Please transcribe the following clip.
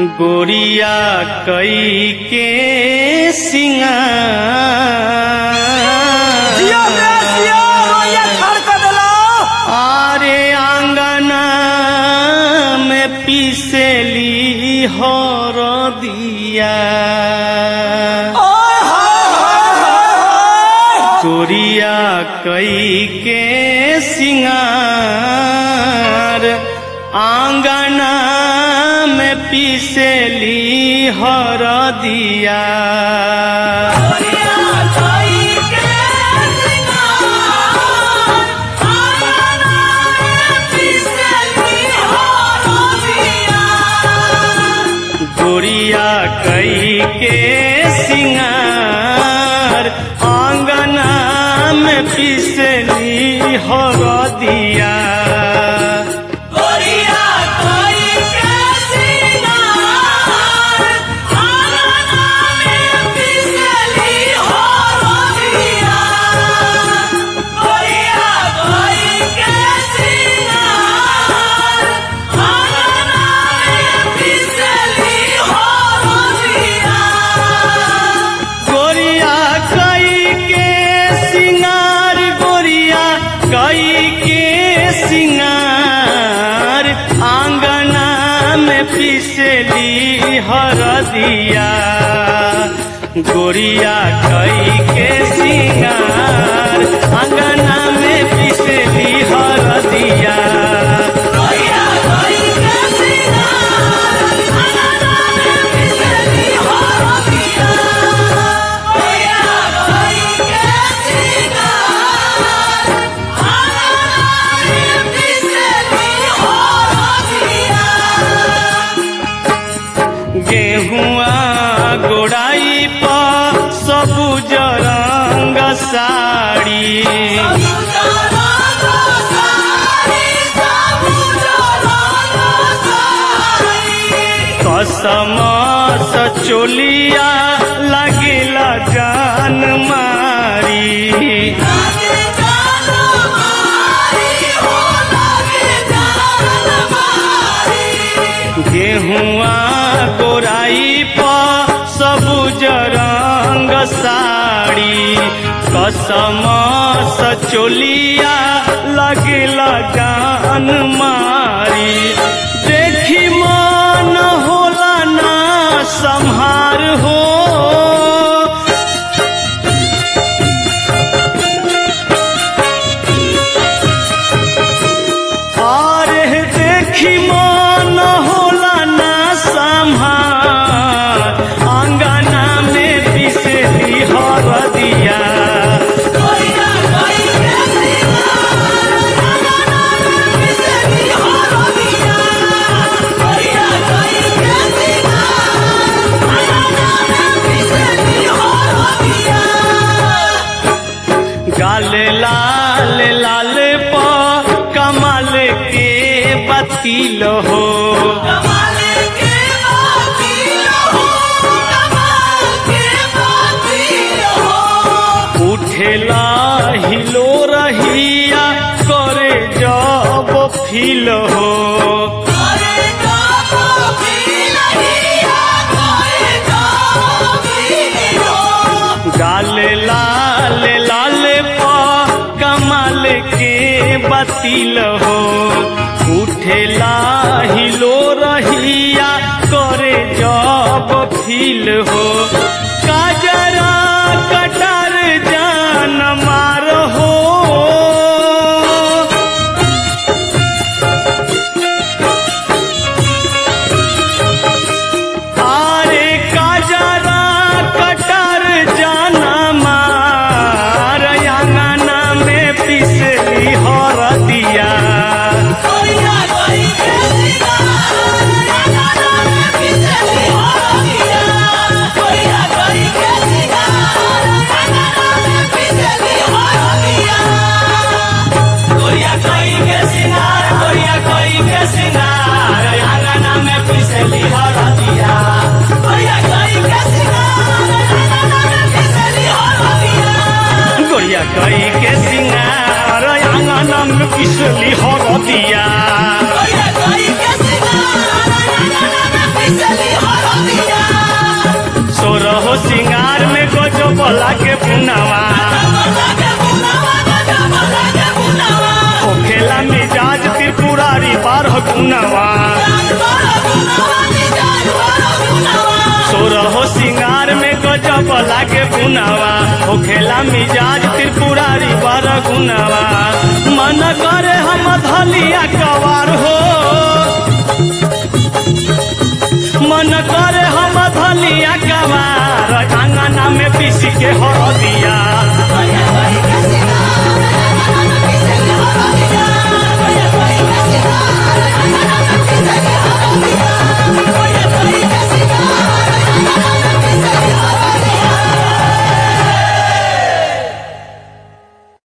गोरिया कई के सिंगार जियो रे जियो रोया छाड़ कर देलो आरे आंगना में पिसेली हर दिया ओए होए होए होए गोरिया कई के सिंगार आंगना में पिसेली हर दिया गोरिया कई के सिंगार आंगना में पिसली हर दिया गोरिया कई के सिंगार गोरिया कई के सिंगार आंगना में पिसली हर दिया गोरिया कई के सिंगार आंगना में पिसली हर दिया गेहुआ गोड़ाई पर सबुज रंग साड़ी कसम सचोलिया लगेला जान मारी गेहुआ गोराई पर सबुज रंग साड़ी कसम सचोलिया लगेला जान मारी देखी मन होला ना संहार हो अरे देखी मन होला ना संहार अंगना में बिसेली हर दिया गाल लाल लाल प कमाल के बतील हो उठेला हिलो रहिया करे जब फील हो गाल लाल लाल प कमाल के बतील हो उठेला हिलो रहिया करे जब फील हो काजरा कटर जान मार हो आरे काजरा कटर जाना मार अंगना में पिसली हर दिया गोरिया कोई के सिंगार गोरिया कोई के सिंगार अंगना में पिसली हर दिया गोरिया कोई के सिंगार गोरिया कोई के सिंगार अंगना में पिसली हर दिया Oye, oye, que se va, la, la, la, la, la, que se लागे पुनवा होखेला मिजाज त्रिपुरारी बारह गुनवा सोरहो सिंगार में गजब लागे पुनवा होखेला मिजाज त्रिपुरारी बारह गुनवा मन करे हम धलिया कवार हो मन करे हम धलिया कवार अंगना में पीस के हरदिया